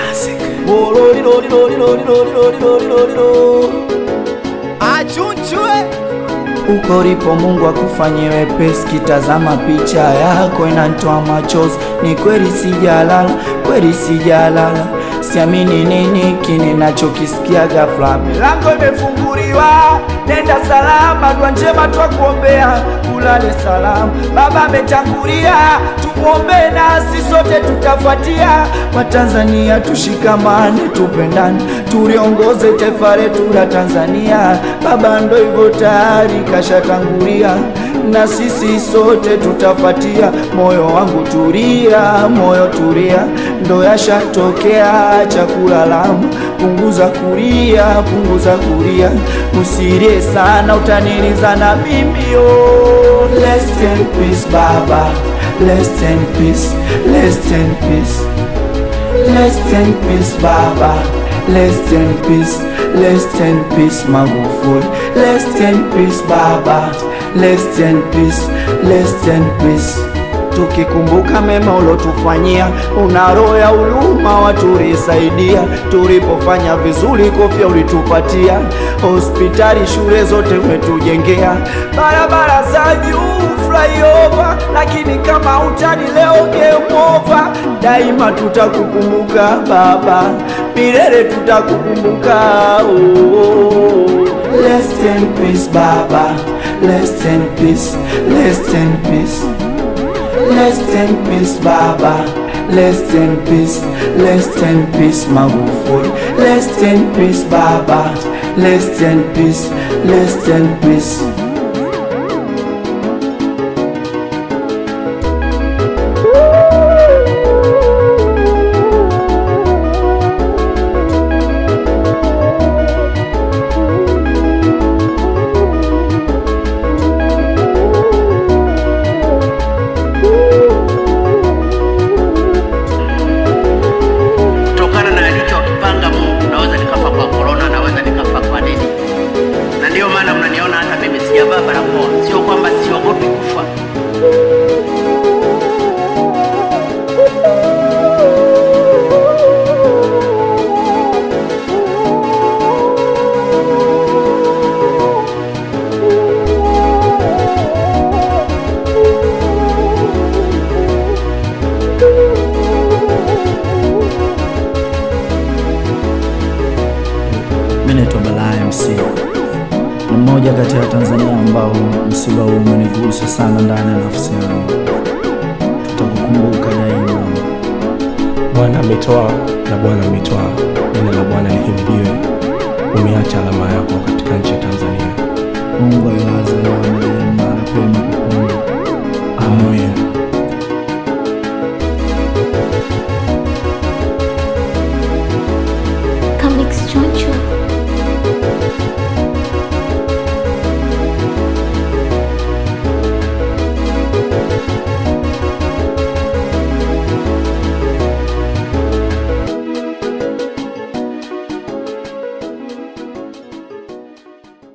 Achunchwe Uko ulipo Mungu akufanyie wepesi, kitazama picha yako inanitoa machozi. Ni kweli sijalala, kweli sijalala, siamini nini kini nachokisikia ghafla. Milango imefunguliwa, nenda salama, dua njema twakuombea, ulale salama. Baba ametangulia, tumwombee nasi sote tutafuatia. Watanzania tushikamane, tupendane, tuliongoze taifa letu la Tanzania. Baba ndo hivyo tayari kashatangulia, na sisi sote tutafuatia. Moyo wangu tulia, moyo tulia, ndo yashatokea chakula lamu. Punguza kulia, punguza kulia, usilie sana, utaniliza na mimi oh. Rest in peace baba, rest in peace, rest in peace. Rest in peace baba, rest in peace, rest in peace Magufuli. Rest in peace baba, rest in peace, rest in peace. Tukikumbuka mema ulotufanyia, una roho ya huruma, watulisaidia tulipofanya vizuri, kofia ulitupatia, hospitali, shule zote umetujengea, barabara za juu flyover, lakini kama utani leo game over. Daima tutakukumbuka baba, milele tutakukumbuka oh. Rest in peace baba, rest in peace, rest in peace. Rest in peace baba, rest in peace, rest in peace Magufuli. Rest in peace baba, rest in peace, rest in peace. kutokana na alichokipanga Mungu. Naweza nikafa kwa korona, naweza nikafa kwa nini, na ndiyo maana mnaniona hata mimi sijavaa barakoa. Sio kwamba siogopi kufa, Mimi naitwa Balaa MC, ni mmoja kati ya Tanzania ambao msiba huu umenigusa sana ndani ya nafsi yangu. Tutakukumbuka daima. Bwana ametoa na Bwana ametwaa, jina la Bwana lihimidiwe. Umeacha alama yako katika nchi ya Tanzania. Mungu ailaze roho ya marehemu